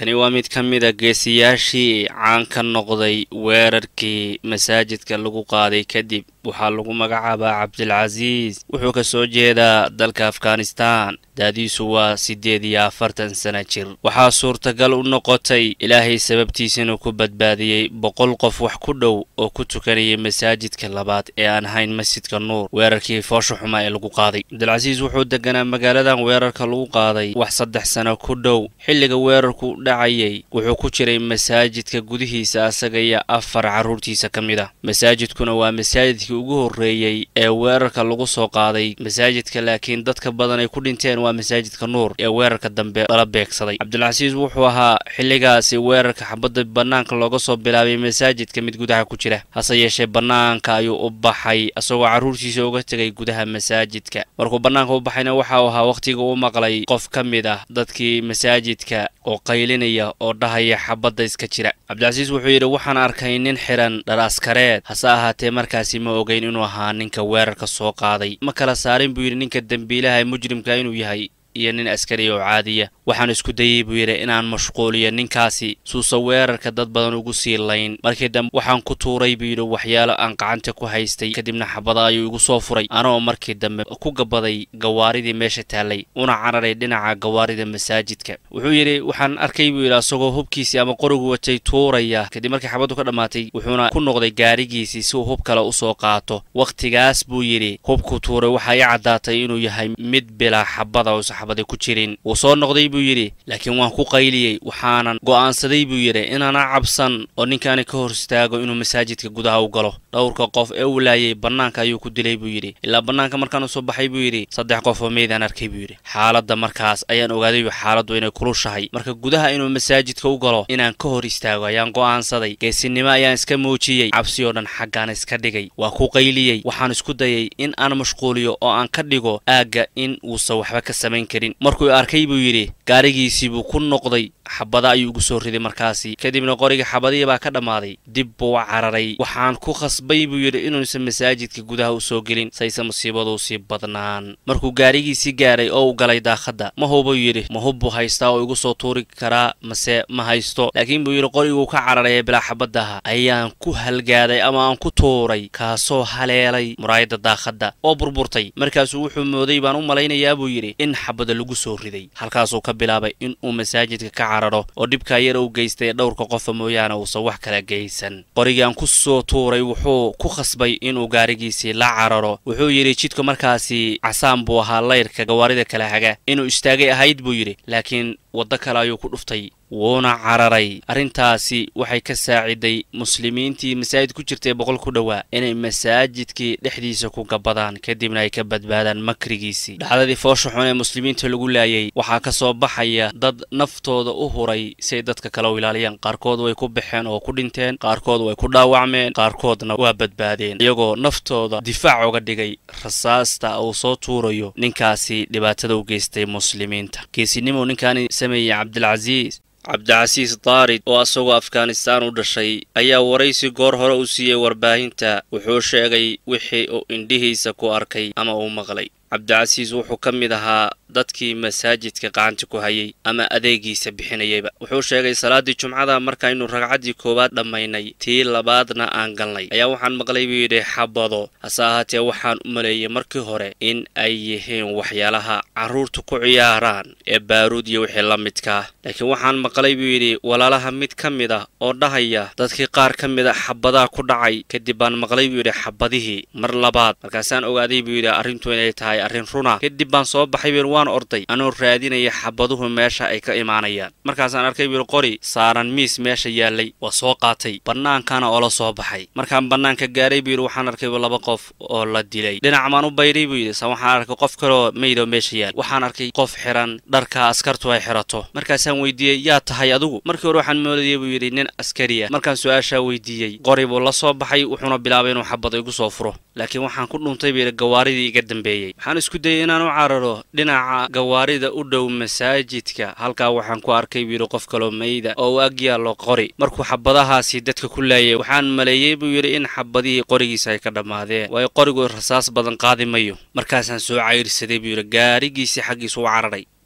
kani waa mid ka mid a geesiyaashii caan ka noqday weerarkii masaajidka lagu qaaday kadib waxaa lagu magacaabaa cabdilcasiis wuxuu ka soo jeedaa dalka afghanistan daadiisu waa siddeed iyo afartan sana jir waxaa suurtagal u noqotay ilaahay sababtiisa inuu ku badbaadiyey boqol qof wax ku dhow oo ku tukanayay masaajidka labaad ee aan ahayn masjidka nuur weerarkii foosha xumaa ee lagu qaaday cabdilcasiis wuxuu deganaa magaaladan weerarka lagu qaaday wax saddex sano ku dhow xilliga weerarku dhacayay wuxuu ku jiray masaajidka gudihiisa asaga iyo afar carruurtiisa ka mid ah masaajidkuna waa masaajidkii ugu horreeyey ee weerarka lagu soo qaaday masaajidka laakiin dadka badan ay ku dhinteen waa masaajidka nuur ee weerarka dambe lala beegsaday cabdilcasiis wuxuu ahaa xilligaasi weerarka xabadda bannaanka looga soo bilaabay masaajidka mid gudaha ku jira hase yeeshee bannaanka ayuu u baxay asagoo carruurtiisa uga tegay gudaha masaajidka markuu bannaanka u baxayna waxa uu ahaa wakhtiga u maqlay qof ka mid ah dadkii masaajidka oo qaylinaya oo dhahaya xabadda iska jira cabdilcasiis wuxuu yidhi waxaan arkay nin xiran dhar askareed hase ahaatee markaasi ma ogeyn inuu ahaa ninka weerarka soo qaaday ma kala saarin buu yidhi ninka dembiilaha ee mujrimka inuu yahay iyo nin askari oo caadiya waxaan isku dayey buu yidhi inaan mashquuliyo ninkaasi suusa weerarka dad badan ugu sii layn markii dambe waxaan ku tuuray buu yidhi waxyaalo aan gacanta ku haystay kadibna xabada ayuu igu soo furay anoo markii dambe ku gabaday gawaaridii meesha taallay una cararay dhinaca gawaarida masaajidka wuxuu yidhi waxaan arkay buu yidhi asagoo hubkiisii ama qorigu watay tuuraya kadib markii xabaddu ka dhammaatay wuxuuna ku noqday gaarigiisii si uu hub kale usoo qaato wakhtigaas buu yidhi hubku tuuray waxaa ii caddaatay inuu yahay mid bilaa xabada uusa xabada ku jirin wuu soo noqday buu yidhi laakiin waan ku qayliyey waxaanan go'aansaday buu yidhi inaana cabsan oo ninkaani ka hor istaago inuu masaajidka gudaha u galo dhowrka qof ee u laayay bannaanka ayuu ku dilay buu yidhi ilaa bannaanka markaan u soo baxay buu yidhi saddex qof oo meydaan arkay buu yidhi xaaladda markaas ayaan ogaaday xaaladdu inay kulushahay marka gudaha inuu masaajidka u galo inaan ka hor istaago ayaan go'aansaday geesinimo ayaan iska muujiyey cabsi oo dhan xaggaan iska dhigay waa ku qayliyey waxaan isku dayay in aan mashquuliyo oo aan ka dhigo aagga in uusan waxba ka samayn karin markuu arkay buu yidhi gaarigiisii buu ku noqday xabada ayuu ugu soo riday markaasi kadibna qoriga xabadihii baa ka dhammaaday dib buu cararay waxaan ku khasbay buu yidhi inuusan masaajidka gudaha u soo gelin sayse musiibadu usii badnaan markuu gaarigiisii gaaray oo u galay daakhadda ma hubuu yidhi ma hub buu haystaa oo igu soo tuuri karaa mase ma haysto laakiin buu yidhi qoriguu ka cararay ee bilaa xabadaha ayaan ku halgaaday ama aan ku tuuray kaasoo haleelay muraayadda daakhadda oo burburtay markaasuu wuxuu mooday baan u malaynayaa buu yidhi in xabada lagu soo riday halkaasuu ka bilaabay in uu masaajidka ka oo dhibkaa yar u geystay dhowrka qofa mooyaane uusan wax kala geysan qorigaan ku soo tuuray wuxuu ku khasbay inuu gaarigiisii la cararo wuxuu yidhi jidku markaasi casaan buu ahaa layrka gawaarida kala haga inuu istaagay ahayd buu yidhi laakiin waddo kale ayuu ku dhuftay wuuna cararay arrintaasi waxay ka saaciday muslimiintii masaajid ku jirtay boqol ku dhowaa inay masaajidkii dhexdiisa ku gabadaan kadibna ay ka badbaadaan makrigiisii dhacdadii foosha xun ee muslimiinta lagu laayay waxaa ka soo baxaya dad naftooda u huray si ay dadka kale u ilaaliyaan qaarkood way ku baxeen oo ku dhinteen qaarkood way ku dhaawacmeen qaarkoodna waa badbaadeen iyagoo naftooda difaac uga dhigay rasaasta uu soo tuurayo ninkaasi dhibaatada u geystay muslimiinta geesinimo ninkaani sameeyey cabdilcasiis cabdicasiis daarid oo asagoo afghanistaan u dhashay ayaa waraysi goor hore u siiyey warbaahinta wuxuu sheegay wixii uu indhihiisa ku arkay ama uu maqlay cabdicasiis wuxuu ka mid ahaa dadkii masaajidka gacanta ku hayay ama adeegiisa bixinayayba wuxuu sheegay salaaddii jumcada markaynu ragcaddii koowaad dhammaynay tii labaadna aan galnay ayaa waxaan maqlay buu yidhi xabado hase ahaatee waxaan u maleeyey markii hore in ay yihiin waxyaalaha carruurtu ku ciyaaraan ee baaruud iyo wixii la midkaa laakiin waxaan maqlay buu yidhi walaalaha mid ka mid ah oo dhahaya dadkii qaar ka mid a xabadaa ku dhacay kadib baan maqlay buu yidhi xabadihii mar labaad markaasaan ogaaday buu yidhi arrintu inay tahay arrin runa kadib baan soo baxay buu waan orday anoo raadinaya xabaduhu meesha ay ka imaanayaan markaasaan arkay buu qori saaran miis meesha yaallay waa soo qaatay bannaankana oo la soo baxay markaan bannaanka gaaray buu yidhi waxaan arkay laba qof oo la dilay dhinac maan u bayray buu yidhi sa waxaan arkay qof kaloo meydoo meesha yaal waxaan arkay qof xiran dharka askartu ay xirato markaasaan weydiiyey yaa tahay adigu markii hore waxaan moodayay buu yidhi nin askariya markaan su-aashaa weydiiyey qori buu la soo baxay wuxuuna bilaabay inuu xabada igu soo furo laakiin waxaan ku dhuntay buu yidhi gawaaridii iga dambeeyey waxaan isku dayay inaan u cararo dhinaca gawaarida u dhow masaajidka halkaa waxaan ku arkay buu yidhi qof kaloo meyda oo u ag yaallo qori markuu xabadahaasi dadka ku laayay waxaan maleeyey buu yidhi in xabadihii qorigiisa ay ka dhammaadeen waayo qorigu rasaas badan qaadi mayo markaasaan soo cayrsaday buu yidhi gaarigiisii xaggiisu u cararay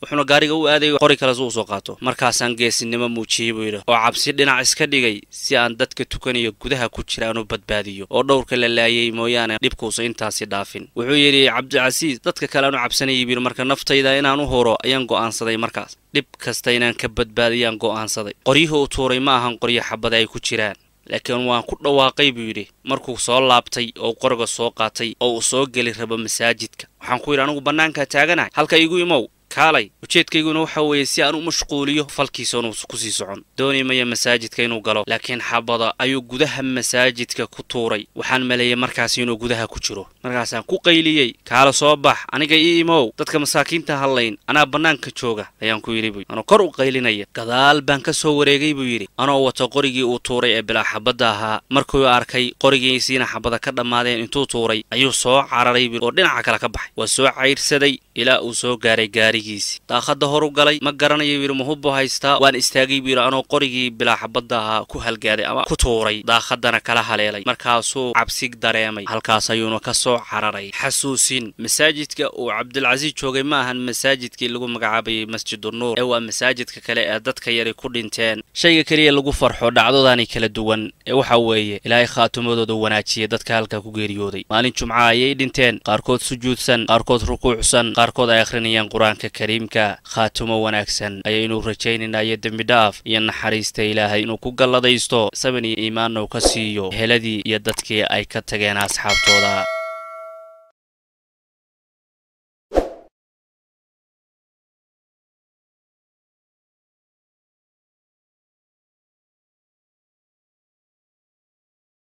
wuxuuna gaariga u aadayo qori kale si usoo qaato markaasaan geesinimo muujiyey buu yidhi oo cabsi dhinac iska dhigay si aan dadka tukanayo gudaha ku jira aanu badbaadiyo oo dhowrka la laayay mooyaane dhibkuusa intaasi dhaafin wuxuu yidhi cabdicasiis dadka kale aanu cabsanayay buu yidhi marka naftayda inaan u huro ayaan go'aansaday markaas dhib kasta inaan ka badbaadiyaan go'aansaday qoryihii uu tuuray ma ahan qoryo xabada ay ku jiraan laakiin waan ku dhawaaqay buu yidhi markuu soo laabtay oo qoriga soo qaatay oo uu soo geli rabo masaajidka waxaan ku yidhi anigu bannaankaa taaganahay halka igu imow kaalay ujeedkayguna waxa weeye si aan u mashquuliyo falkiisa inuu kusii socon dooni maya masaajidka inuu galo laakiin xabada ayuu gudaha masaajidka ku tuuray waxaan maleeyay markaas inuu gudaha ku jiro markaasaan ku qayliyey kaala soo bax aniga ii imow dadka masaakiinta hadlayn anaa bannaanka jooga ayaan ku yidhi buu anoo kor u qaylinaya gadaal baan ka soo wareegay buu yidhi anoo wato qorigii uu tuuray ee bilaa xabadda ahaa markuu arkay qorigiisiina xabada ka dhammaadeen intuu tuuray ayuu soo cararay buu oo dhinaca kale ka baxay waa soo cayrsaday ilaa uu soo gaaray gaarigiisii daaqadda horu galay ma garanayo buu yidhi mahubbu haystaa waan istaagay buu yidhi anoo qorigii bilaa xabadda ahaa ku halgaaday ama ku tuuray daaqaddana kala haleelay markaasuu cabsi dareemay halkaas ayuuna ka soo cararay xasuusin masaajidka uu cabdilcasiis joogay ma ahan masaajidkii lagu magacaabayay masjidunuur ee waa masaajidka kale ee dadka yari ku dhinteen shayga keliya lagu farxo dhacdodani kala duwan ee waxa weeye ilaahay khaatumadooda wanaajiya dadka halkaa ku geeriyooday maalin jumca ayay dhinteen qaarkood sujuudsan qaarkood rukuucsan qaarkood ay akhrinayaan qur-aanka kariimka khaatumo wanaagsan ayaynu rajaynaynaa iyo dembi dhaaf iyo naxariista ilaahay inuu ku galladaysto saban iyo iimaanna uu ka siiyo heladii iyo dadkii ay ka tageen asxaabtooda